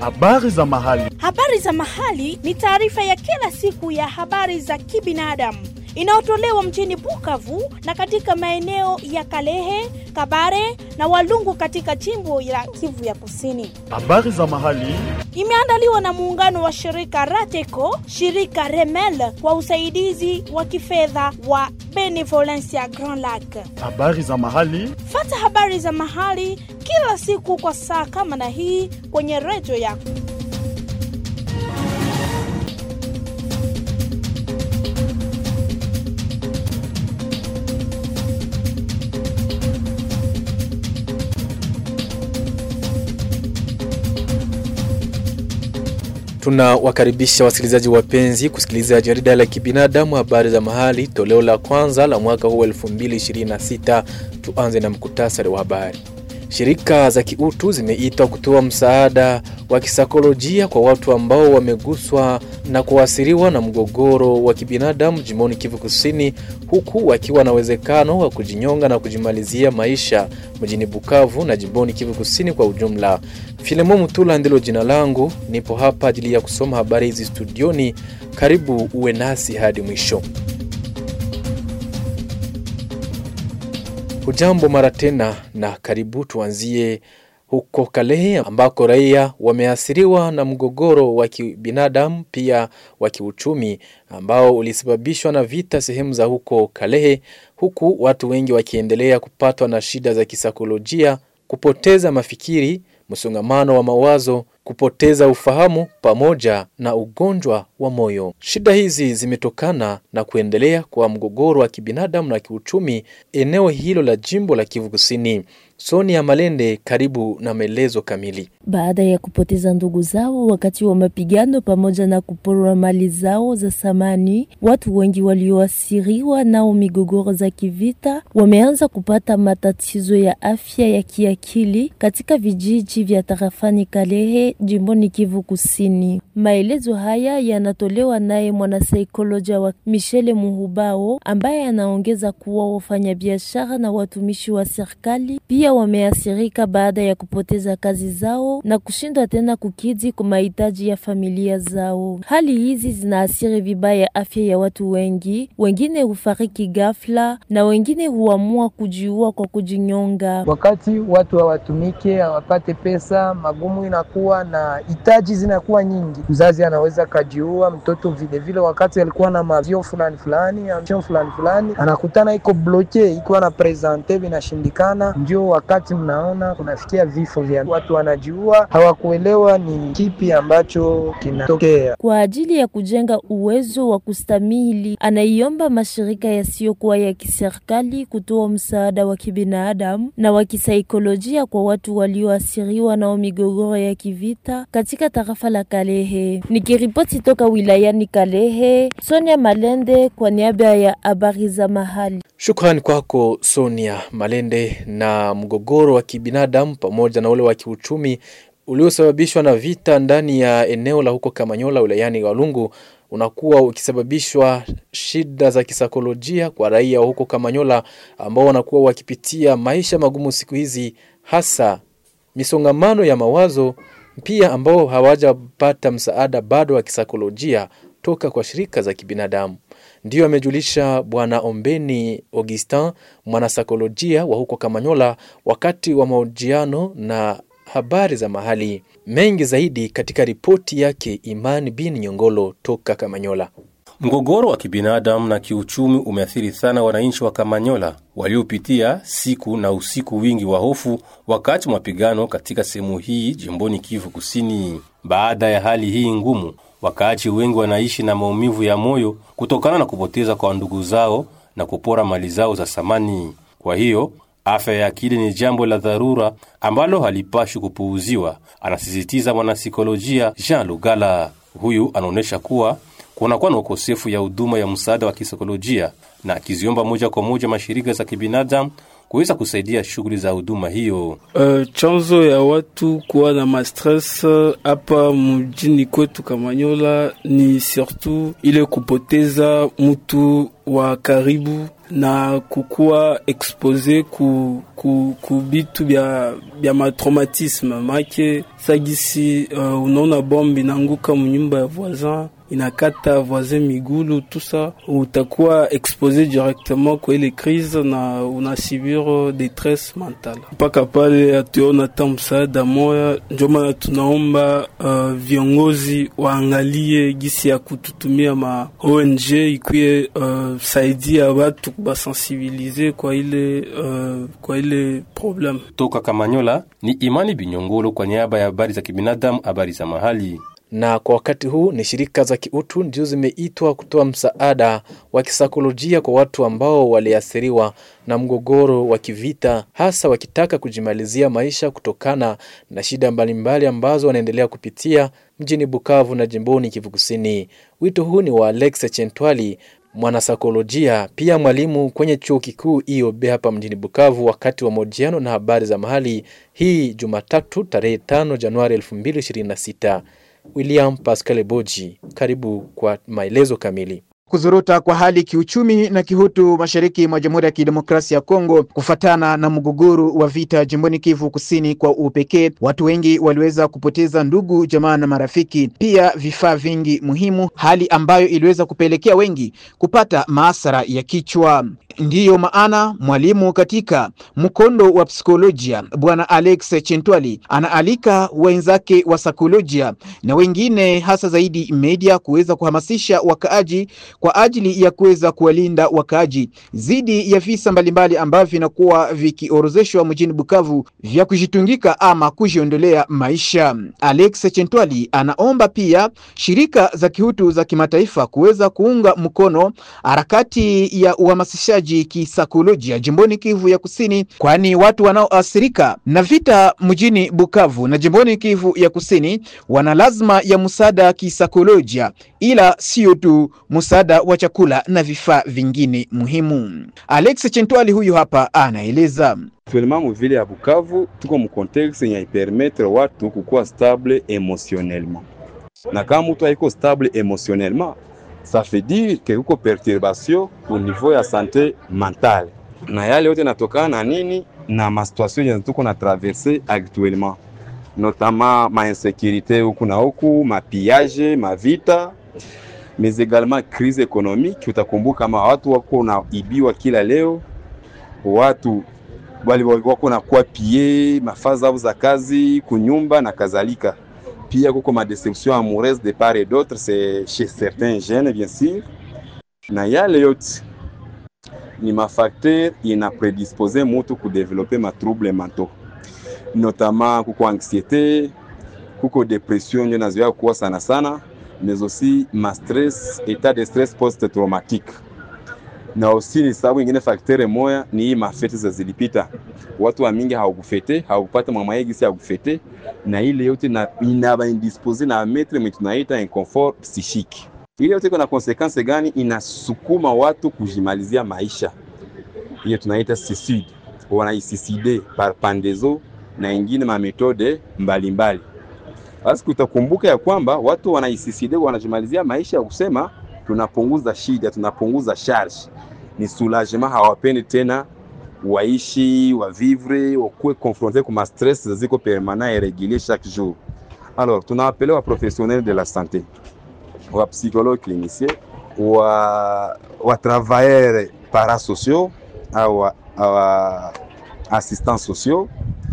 Habari za mahali. Habari za mahali ni taarifa ya kila siku ya habari za kibinadamu inayotolewa mjini Bukavu na katika maeneo ya Kalehe, Kabare na Walungu katika jimbo la Kivu ya Kusini. Habari za mahali. Imeandaliwa na muungano wa shirika Rateco, shirika Remel kwa usaidizi wa kifedha wa Benevolencia Grand Lac. Habari za mahali. Fata habari za mahali kila siku kwa saa kama na hii kwenye redio yako. Tunawakaribisha wasikilizaji wapenzi kusikiliza jarida la kibinadamu habari za mahali toleo la kwanza la mwaka huu 2026. Tuanze na mkutasari wa habari. Shirika za kiutu zimeitwa kutoa msaada wa kisaikolojia kwa watu ambao wameguswa na kuathiriwa na mgogoro wa kibinadamu jimboni Kivu Kusini, huku wakiwa na uwezekano wa kujinyonga na kujimalizia maisha mjini Bukavu na jimboni Kivu Kusini kwa ujumla. Filemo Mutula ndilo jina langu, nipo hapa ajili ya kusoma habari hizi studioni. Karibu uwe nasi hadi mwisho. Hujambo mara tena na karibu. Tuanzie huko Kalehe ambako raia wameathiriwa na mgogoro wa kibinadamu pia wa kiuchumi ambao ulisababishwa na vita sehemu za huko Kalehe, huku watu wengi wakiendelea kupatwa na shida za kisaikolojia, kupoteza mafikiri, msongamano wa mawazo, kupoteza ufahamu pamoja na ugonjwa wa moyo. Shida hizi zimetokana na kuendelea kwa mgogoro wa kibinadamu na kiuchumi eneo hilo la jimbo la Kivu Kusini. Sonia Malende, karibu na maelezo kamili. Baada ya kupoteza ndugu zao wakati wa mapigano pamoja na kuporwa mali zao za samani, watu wengi walioathiriwa nao migogoro za kivita wameanza kupata matatizo ya afya ya kiakili katika vijiji vya tarafani Kalehe, jimboni Kivu Kusini. Maelezo haya yanatolewa naye mwanasaikolojia wa Michele Muhubao ambaye anaongeza kuwa wafanyabiashara na watumishi wa serikali pia wameathirika baada ya kupoteza kazi zao na kushindwa tena kukidhi kwa mahitaji ya familia zao. Hali hizi zinaathiri vibaya afya ya watu wengi, wengine hufariki ghafla na wengine huamua kujiua kwa kujinyonga. Wakati watu hawatumike, hawapate pesa, magumu inakuwa na hitaji zinakuwa nyingi, mzazi anaweza kajiua, mtoto vilevile vile, wakati alikuwa na mavio fulani fulani ambition fulani fulani, anakutana iko bloke, iko na presente vinashindikana, ndio wakati mnaona kunafikia vifo vya watu wanajiua, hawakuelewa ni kipi ambacho kinatokea. Kwa ajili ya kujenga uwezo wa kustamili, anaiomba mashirika yasiyokuwa ya kiserikali kutoa msaada wa kibinadamu na wa kisaikolojia kwa watu walioathiriwa na migogoro ya kivita katika tarafa la Kalehe. Nikiripoti toka wilayani Kalehe, Sonia Malende kwa niaba ya habari za mahali. Shukrani kwako Sonia Malende. Na mgogoro wa kibinadamu pamoja na ule wa kiuchumi uliosababishwa na vita ndani ya eneo la huko Kamanyola wilayani Walungu unakuwa ukisababishwa shida za kisaikolojia kwa raia wa huko Kamanyola ambao wanakuwa wakipitia maisha magumu siku hizi, hasa misongamano ya mawazo, pia ambao hawajapata msaada bado wa kisaikolojia toka kwa shirika za kibinadamu. Ndiyo amejulisha Bwana Ombeni Augustin, mwanasaikolojia wa huko Kamanyola, wakati wa mahojiano na habari za mahali. Mengi zaidi katika ripoti yake Imani bin Nyongolo toka Kamanyola. Mgogoro wa kibinadamu na kiuchumi umeathiri sana wananchi wa Kamanyola waliopitia siku na usiku wingi wa hofu wakati wa mapigano katika sehemu hii jimboni Kivu Kusini. Baada ya hali hii ngumu, wakaaji wengi wanaishi na maumivu ya moyo kutokana na kupoteza kwa ndugu zao na kupora mali zao za samani. Kwa hiyo afya ya akili ni jambo la dharura ambalo halipashi kupuuziwa, anasisitiza mwanasikolojia Jean Lugala. Huyu anaonyesha kuwa kunakuwa na ukosefu ya huduma ya msaada wa kisaikolojia na akiziomba moja kwa moja mashirika za kibinadamu kuweza kusaidia shughuli za huduma hiyo. Uh, chanzo ya watu kuwa na mastress hapa mjini kwetu Kamanyola ni surtout ile kupoteza mtu wa karibu na kukuwa expose ku, ku, ku bitu bya, bya matraumatisme make sagisi uh, unaona bombe inaanguka munyumba ya voisin inakata voisin migulu tusa utakuwa expose directement kwa ile crise na unasibir detresse mentale mpaka pale hatuona hata msaada moya. Ndio maana tunaomba uh, viongozi waangalie gisi ya kututumia ma ONG ikwie uh, saidia watu kubasensibilize kwa ile uh, kwa ile problem. Toka Kamanyola ni Imani Binyongolo kwa niaba ya habari za kibinadamu, habari za mahali na kwa wakati huu ni shirika za kiutu ndio zimeitwa kutoa msaada wa kisaikolojia kwa watu ambao waliathiriwa na mgogoro wa kivita, hasa wakitaka kujimalizia maisha kutokana na shida mbalimbali ambazo wanaendelea kupitia mjini Bukavu na jimboni Kivu Kusini. Wito huu ni wa Alex Chentwali, mwanasaikolojia pia mwalimu kwenye chuo kikuu IOB hapa mjini Bukavu, wakati wa mahojiano na habari za mahali hii Jumatatu tarehe 5 Januari 2026. William Pascal Boji, karibu kwa maelezo kamili. Kuzorota kwa hali kiuchumi na kihutu mashariki mwa Jamhuri ya Kidemokrasia ya Kongo kufatana na mgogoro wa vita jimboni Kivu Kusini kwa upekee, watu wengi waliweza kupoteza ndugu, jamaa na marafiki, pia vifaa vingi muhimu, hali ambayo iliweza kupelekea wengi kupata maasara ya kichwa. Ndiyo maana mwalimu katika mkondo wa psikolojia Bwana Alex Chentwali anaalika wenzake wa saikolojia na wengine hasa zaidi media kuweza kuhamasisha wakaaji kwa ajili ya kuweza kuwalinda wakaaji dhidi ya visa mbalimbali ambavyo vinakuwa vikiorozeshwa mjini Bukavu vya kujitungika ama kujiondolea maisha. Alex Chentwali anaomba pia shirika za kihutu za kimataifa kuweza kuunga mkono harakati ya uhamasishaji kisaikolojia jimboni Kivu ya Kusini, kwani watu wanaoathirika na vita mjini Bukavu na jimboni Kivu ya Kusini wana lazima ya msaada kisaikolojia, ila sio tu msaada wa chakula na vifaa vingine muhimu. Alex Chentwali huyu hapa anaeleza. Actuellement muvile ya Bukavu tuko mu contexte yenye ipermettre watu kukuwa stable emotionnellement, na kama mtu haiko stable emotionnellement ça fait dire que kuko perturbation au niveau ya sante mentale, na yale yote natokana na nini? Na masituation yenye tuko na traverse actuellement, notamment ma insécurité huku na huku, mapillage, mavita mais également crise économique. Utakumbuka kama watu wako naibiwa kila leo, watu wali wako na kwa pie mafaa zao za kazi kunyumba na kadhalika. Pia kuko ma deception amoureuse de part et d'autre, c'est chez certains jeunes bien sûr, na yale yote ni mafacteur ina predispose mutu kudevelope ma trouble mentaux, notamment kuko anxiété, kuko depression ndio nazoea kuwa sana sana mais aussi ma stress, état de stress post-traumatique. Na aussi ni sababu ingine faktere moya ni hii mafete za zilipita, watu wa mingi hawakufete hawakupata mama yegisi ya kufete, na ile yote na inaba indispose na metre mwe tunaita inconfort psychique. Ile yote iko na konsekanse gani? Inasukuma watu kujimalizia maisha, hiyo tunaita suicide, wanaisiside par pandezo na ingine mametode mbalimbali basi utakumbuka ya kwamba watu wanaisiside wanajimalizia maisha ya kusema tunapunguza shida, tunapunguza charge, ni soulagement. Hawapendi tena waishi wavivre, wakuwe confronte kwa stress ziko permanent et régulier chaque jour. Alors tunawapelea wa professionnel de la santé, wa psychologue clinicien, wa, wa travailleurs parasociaux au wa assistants sociaux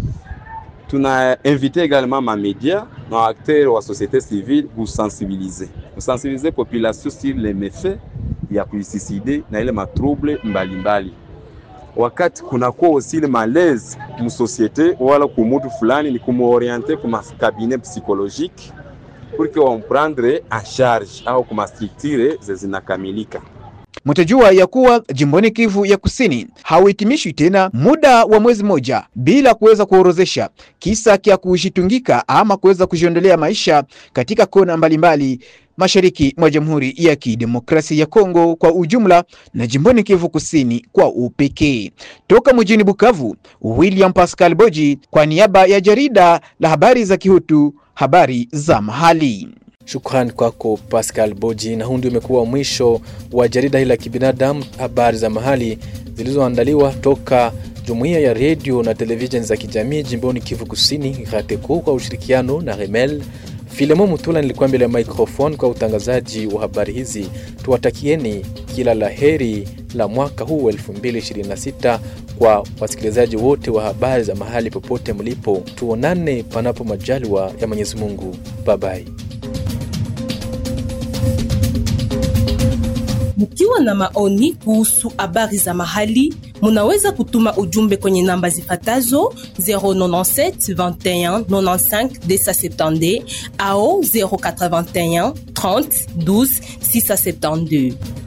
tuna invité également ma média na acteurs wa société civile kusensibiliser kusensibiliser population sur les méfaits ya kuisiside na ile matrouble mbalimbali. Wakati kunakuwa aussi ile malaise msosiete wala kumutu fulani, ni kumuoriente kuma cabinet psychologique pour que wamprendre en charge au kuma structure zinakamilika. Mtajua ya kuwa jimboni Kivu ya Kusini hauhitimishwi tena muda wa mwezi moja bila kuweza kuorozesha kisa kya kujitungika ama kuweza kujiondolea maisha katika kona mbalimbali mashariki mwa Jamhuri ya Kidemokrasia ya Kongo kwa ujumla na jimboni Kivu Kusini kwa upekee. Toka mjini Bukavu, William Pascal Boji kwa niaba ya jarida la habari za Kihutu, habari za mahali. Shukrani kwako Pascal Boji, na huu ndio umekuwa mwisho wa jarida hili la kibinadamu, habari za mahali zilizoandaliwa toka jumuiya ya redio na televisheni za kijamii jimboni Kivu Kusini, RATECO kwa ushirikiano na Remel. Filemo Mutula nilikuwa mbele ya microphone kwa utangazaji wa habari hizi. Tuwatakieni kila la heri la mwaka huu 2026 kwa wasikilizaji wote wa habari za mahali popote mlipo. Tuonane panapo majaliwa ya Mwenyezi Mungu. Bye bye. Mkiwa na maoni kuhusu habari za mahali, munaweza kutuma ujumbe kwenye namba zifatazo 097 21 95 270 au 081 30 12 672.